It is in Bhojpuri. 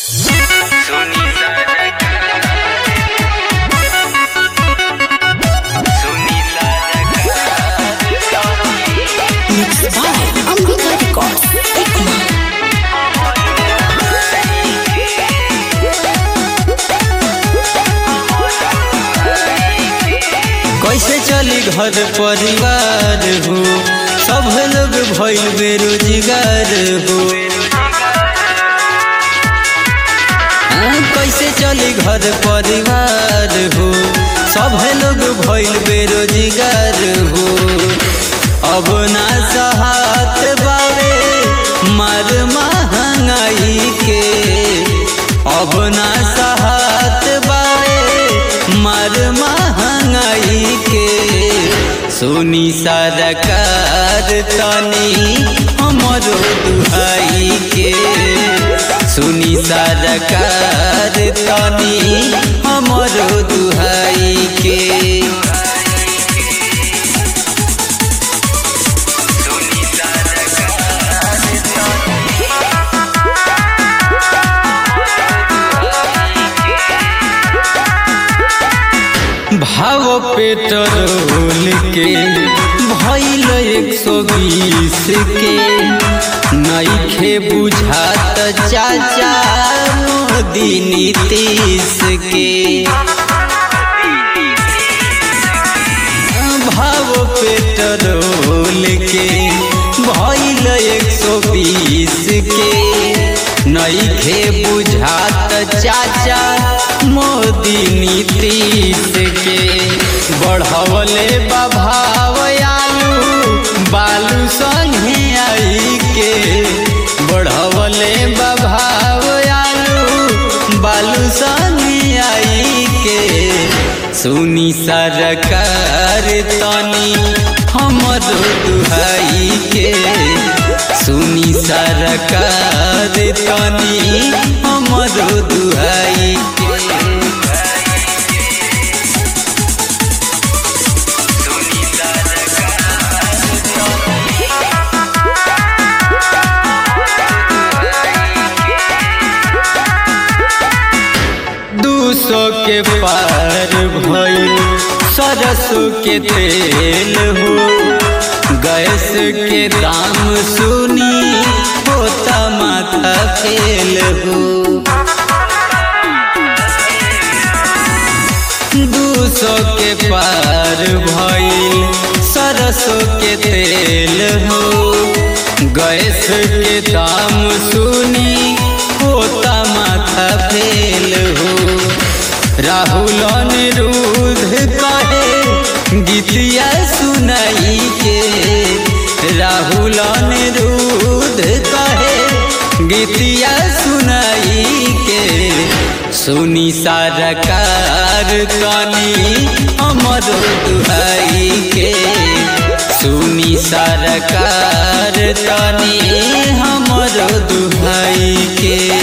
Mixed by Ambika Records. Ekman. कैसे चली घर परिवार हो सब लोग भइल बेरोजगार हो हाँ, कैसे चली घर परिवार हो सब लोग भइल बेरोजगार हो अब ना सहात बावे मार महंगाई के अब ना सहात बावे मार महंगाई के सोनी सरकार तनी हमरो दुहाई के सुनी सरकार तनी हमरो दुहाई के भाव पेट्रोल के भइल एक सौ बीस के नईखे बुझात चाचा मोदी नीतीश के भाव पेट्रोल के भइल एक सौ बीस के नईखे बुझात चाचा मोदी नीतीश के बढ़वले बभाव आलू बालू संगे आई के बढ़वले बभाव आलू बालू संगे आई के सुनी सरकार तनी हमरो दुहाई के सुनी सरकार तनी हमरो दुहाई के दू सौ के पार भइल सरसों के तेल हो गैस के दाम सुनी होता माथा फेल हो दू सौ के पार भइल सरसों के तेल हो गैस के दाम सुनी होता माथा फेल हो राहुल अनिरुद्ध कहे गीतिया सुनाई के राहुल अनिरुद्ध कहे गीतिया सुनाई के सुनी सरकार तनी हमरो दुहाई के सुनी सरकार तनी हमरो दुहाई के